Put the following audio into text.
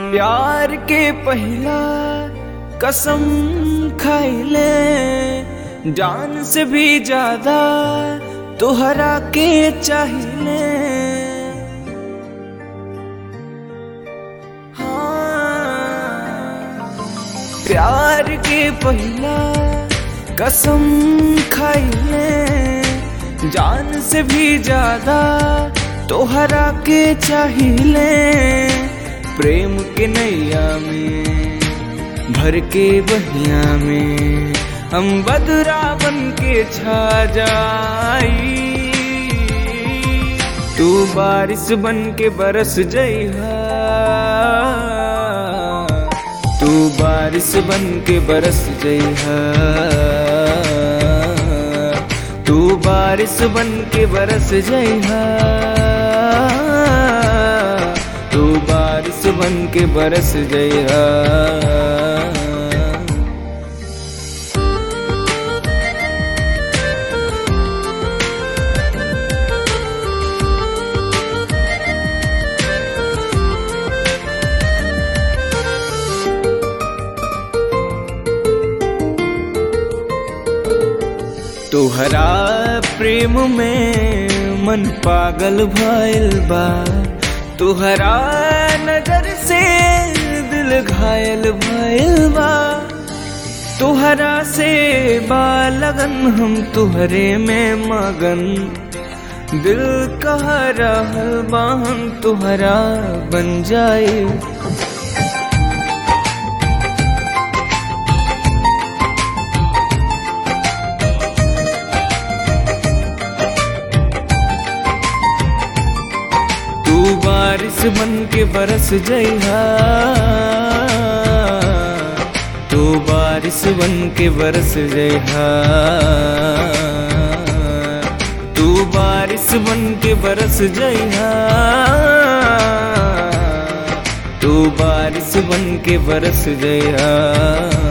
प्यार के पहला कसम खाइले जान से भी ज्यादा तोहरा के चाहिए हाँ, प्यार के पहला कसम खाइले जान से भी ज्यादा तोहरा के चाहिए प्रेम के नैया में भर के बहिया में हम बदरा बन के छा जाई तू बारिश बन के बरस जइहा तू बारिश बन के बरस जइहा तू बारिश बन के बरस जइहा तू बारिश बन के बरस जइहा तोहरा प्रेम में मन पागल भइल बा तोहरा नजर से दिल घायल भइल बा तोहरा से बा लगन हम तुहरे में मगन दिल कह रहल बा हम तुहरा बन जाए तू बारिश बन के बरस जइहा तू बारिश बन के बरस जइहा तू बारिश बन के बरस जइहा तू बारिश बन के बरस जइहा